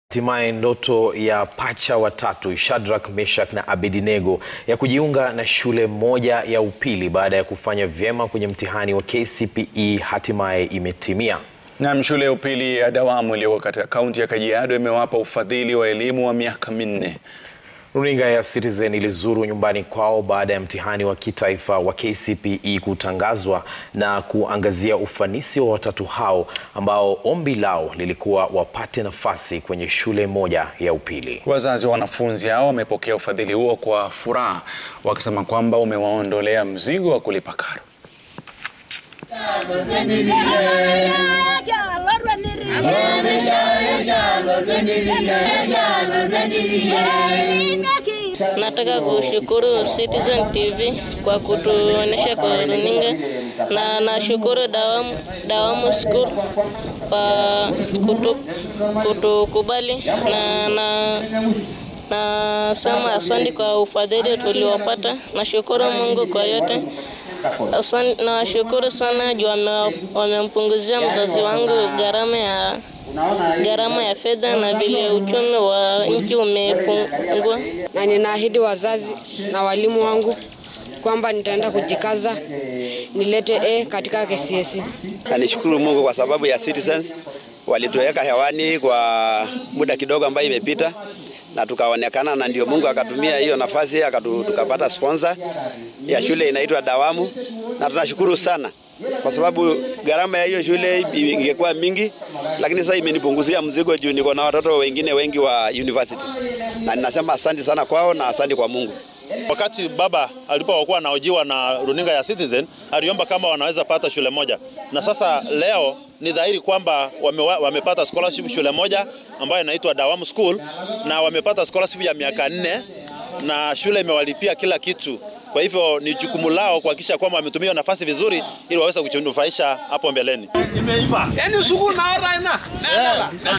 Hatimaye ndoto ya pacha watatu Shadrack, Meshach na Abednego ya kujiunga na shule moja ya upili baada ya kufanya vyema kwenye mtihani wa KCPE hatimaye imetimia. Naam, shule ya upili ya Dawamu iliyoko katika kaunti ya Kajiado imewapa ufadhili wa elimu wa miaka minne. Runinga ya Citizen ilizuru nyumbani kwao baada ya mtihani wa kitaifa wa KCPE kutangazwa na kuangazia ufanisi wa watatu hao ambao ombi lao lilikuwa wapate nafasi kwenye shule moja ya upili. Wazazi wa wanafunzi hao wamepokea ufadhili huo kwa furaha, wakisema kwamba umewaondolea mzigo wa kulipa karo. Nataka kushukuru Citizen TV kwa kutuonesha kwa runinga na nashukuru Dawamu, Dawamu School kwa kutu, kutukubali na na nasema asante kwa ufadhili tuliopata. Nashukuru Mungu kwa yote. Asante, nawashukuru sana juu wame- wamempunguzia mzazi wangu gharama ya gharama ya fedha na vile uchumi wa nchi umepungua. na ninaahidi wazazi na walimu wangu kwamba nitaenda kujikaza nilete A katika KCSE. na nishukuru Mungu kwa sababu ya Citizens walituweka hewani kwa muda kidogo ambayo imepita na tukaonekana, na ndio Mungu akatumia hiyo nafasi akatu, tukapata sponsor ya shule inaitwa Dawamu, na tunashukuru sana kwa sababu gharama ya hiyo shule ingekuwa mingi, lakini sasa imenipunguzia mzigo juu niko na watoto wengine wengi wa university, na ninasema asante sana kwao na asante kwa Mungu. Wakati baba alipokuwa anaojiwa na runinga ya Citizen aliomba kama wanaweza pata shule moja, na sasa leo ni dhahiri kwamba wame, wamepata scholarship shule moja ambayo inaitwa Dawamu School, na wamepata scholarship ya miaka nne na shule imewalipia kila kitu. Kwa hivyo ni jukumu lao kuhakikisha kwamba wametumia nafasi vizuri ili waweze kujinufaisha hapo mbeleni.